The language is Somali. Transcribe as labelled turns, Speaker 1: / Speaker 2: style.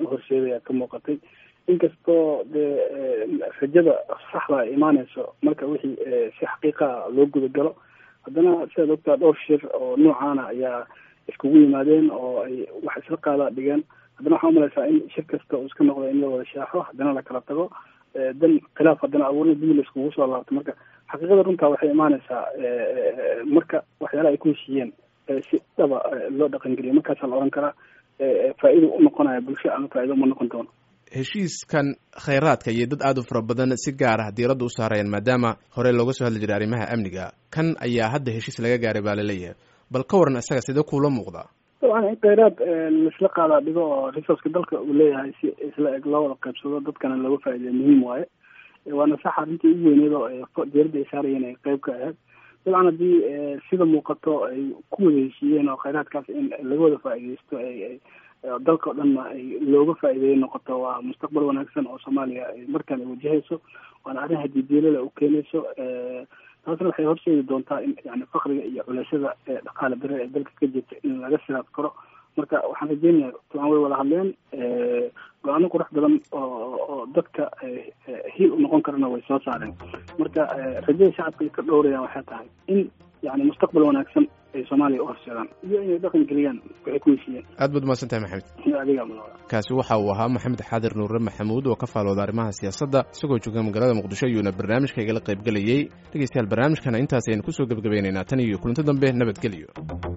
Speaker 1: uhorseedaya ka muuqatay inkastoo dee rajada saxda ay imaaneyso marka wixii si xaqiiqa loo gudagalo haddana sidaad ogtaa dhowr shir oo noocaana ayaa iskugu yimaadeen oo ay wax isla qaadaa dhigeen haddana waxaa umalaysaa in shir kasta uu iska noqdo in la wada shaaxo haddana la kala tago dan khilaaf haddana abuurna dib la iskugu soo laabto marka xaqiiqada runtaa waxay imaaneysaa marka waxyaalaha ay ku heshiiyeen si dhaba loo dhaqangeliyo markaasaa la ohan karaa faa-ido u noqonaya bulsho ama faa-ido uma noqon doono
Speaker 2: heshiiskan khayraadka iyo dad aada u fara badan si gaar ah diiradda u saarayaan maadaama hore looga soo hadli jiray arrimaha amniga kan ayaa hadda heshiis laga gaaray baa laleeyahay bal ka waran isaga sidee kuula muuqdaa
Speaker 1: dabcan in kheyraad laisla qaadaa dhigo oo resourceka dalka uu leeyahay si isla eg loo wada qaybsado dadkana looga faa'iideya muhiim waaye waana sax arrintii ugu weyneed oo diyaaradda ay saarayeen ay qeyb ka ahayd dabcan haddii sida muuqato ay ku wada heshiiyeen oo kheyraadkaas in laga wada faa'iideysto ay dalka o dhanna ay looga faa'iideeyo noqoto waa mustaqbal wanaagsan oo soomaaliya ay markaan ay wajahayso waana arrin hadiidiilala u keenayso taasna waxay horseedi doontaa in yani fakriga iyo culeysyada dhaqaale dare ee dalka ka jirta in laga silaad karo marka waxaan rajeynaya dabcan way wada hadleen go-aano qurux badan oo oo dadka hiil u noqon karana way soo saareen marka rajada shacabka ay ka dhowrayaan waxay tahay in yani mustaqbal wanaagsan ay soomaaliya u horseedaan iyo inay dhaqan geliyaan waxay ku heshiiyeen
Speaker 2: aad baad umahadsan tahay maxamed
Speaker 1: adiga mudan
Speaker 2: kaasi waxa uu ahaa maxamed xaadir nuure maxamuud oo ka faalooda arrimaha siyaasadda isagoo jooga magaalada muqdisho ayuuna barnaamijka igala qayb gelayey dhegeystayaal barnaamijkana intaas ayaynu kusoo gebagabaynaynaa tan iyo kulanto dambe nabadgelyo